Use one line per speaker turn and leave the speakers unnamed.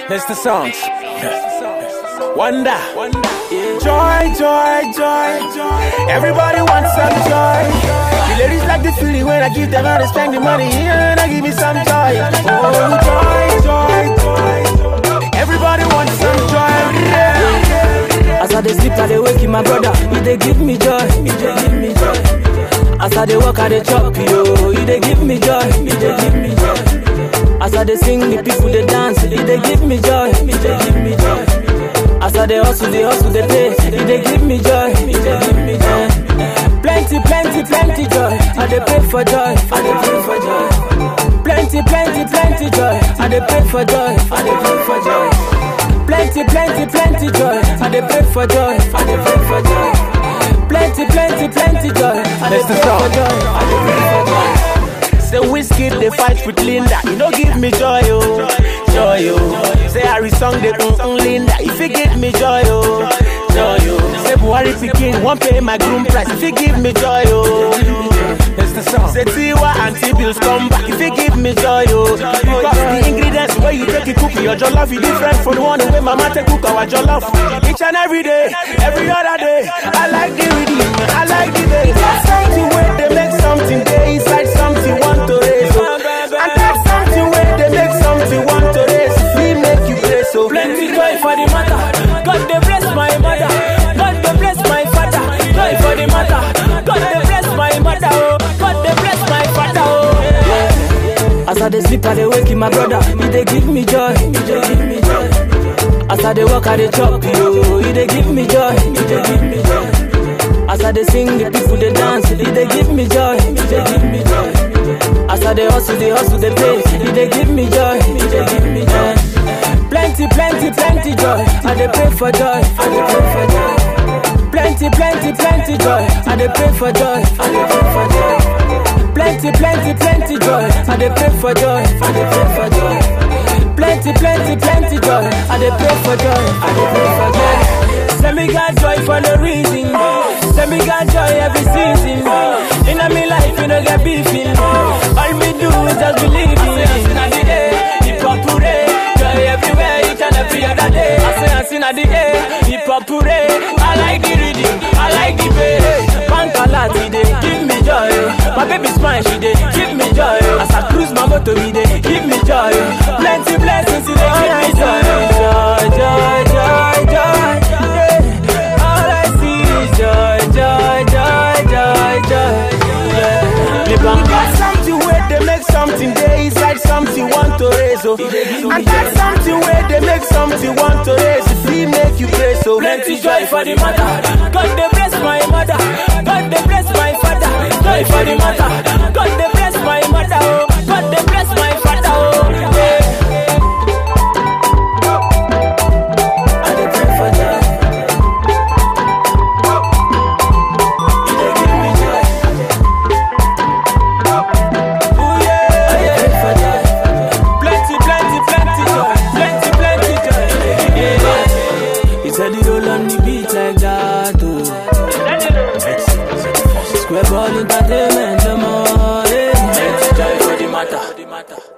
It's the songs. Wonder. Joy, joy, joy. Everybody wants some joy. The ladies like the feeling when I give them all they spend the money and I give me some joy. Oh, joy, joy, joy. Everybody wants some joy. Yeah.
As I dey sleep, I dey wake my brother. He dey give me joy, he dey give me joy. As I dey walk, I dey chop yo. He dey give me joy, he dey give me joy. As I dey sing, the people dey dance. He dey give me joy, he dey give me joy. As I dey hustle, dey hustle, dey pay. He dey give me joy, he dey give me joy. Plenty, plenty, plenty joy. I dey pray for joy, I dey pray for joy. Plenty, plenty, plenty joy. I dey pray for joy, I dey pray for joy. Plenty, plenty, plenty joy. I dey pray for joy. I dey pray for joy. Plenty, plenty, plenty joy. I dey
That's the
pray
song.
for joy. I dey pray for joy.
Say whiskey they fight with Linda. You know give me joy, oh, joy, oh. Say Harry song they mm mm Linda. If you give me joy, oh, joy, oh. Say Buhari pikin won't pay my groom price. If you give me joy, oh. It's the song. Say Tiwa and T-bills come back. If you give me joy, oh. Because the ingredients where you take it cook your jollof is different from the one where mama take cook our jollof. Each and every day, every other day. I like the rhythm, I like the bass. That's something where they make something there inside something want to raise. Oh. And that's something where they make something want to raise. We make you play so.
Plenty joy for the matter. God dey bless my mother. God dey bless my father. Joy for the matter. God dey bless my mother. Oh. God dey bless my father. Oh. As I dey sleep, I dey wake my brother. He dey give me joy. He dey give me joy. As I dey walk, I dey chop yo. He dey give me joy. He dey give me joy. As I dey sing, the people dey dance. He dey give me joy. He dey give me joy. As I dey hustle, dey hustle, dey pay. He dey give me joy. He dey give me joy. Plenty, plenty, plenty joy. I dey pray for joy. I dey pray for joy. Plenty, plenty, plenty joy. I dey pray for joy. I dey pray for joy. Plenty, plenty, plenty joy. I dey pray for joy. I dey pray for joy. Plenty, plenty, plenty joy. I dey pray for joy. I dey pray for joy. Send me God joy for no reason. Send me God joy every season. In a me life, you know get beefing. All me do is just believe in. Hip hop hooray, joy everywhere, each and every other day. I say I sing at the air, hip hop hooray. I like the rhythm, I like the bass. Bank a lot, he dey give me joy. My baby smile, she dey give me joy. As I cruise my motor, he dey give me joy. Plenty blessings, he dey give me joy. Joy, joy, joy, joy. Yeah. All I see is joy, joy, joy, joy, joy. Yeah. Live long
Got something where they make something there inside something want to raise. Oh. And that's something where they make something want to raise. If we make you play so.
Plenty joy for the matter. God dey bless my mother. God dey bless my father. Joy for the matter. God dey bless my mother. Oh. God dey bless my father. Oh. Yeah. I dey pray for joy. He dey give me joy. Ooh, yeah. I dey pray for joy. Plenty, plenty, plenty joy. Plenty, plenty joy. Yeah. He said he roll on the beat like that, oh. Square ball entertainment, the more, yeah. Joy for the matter.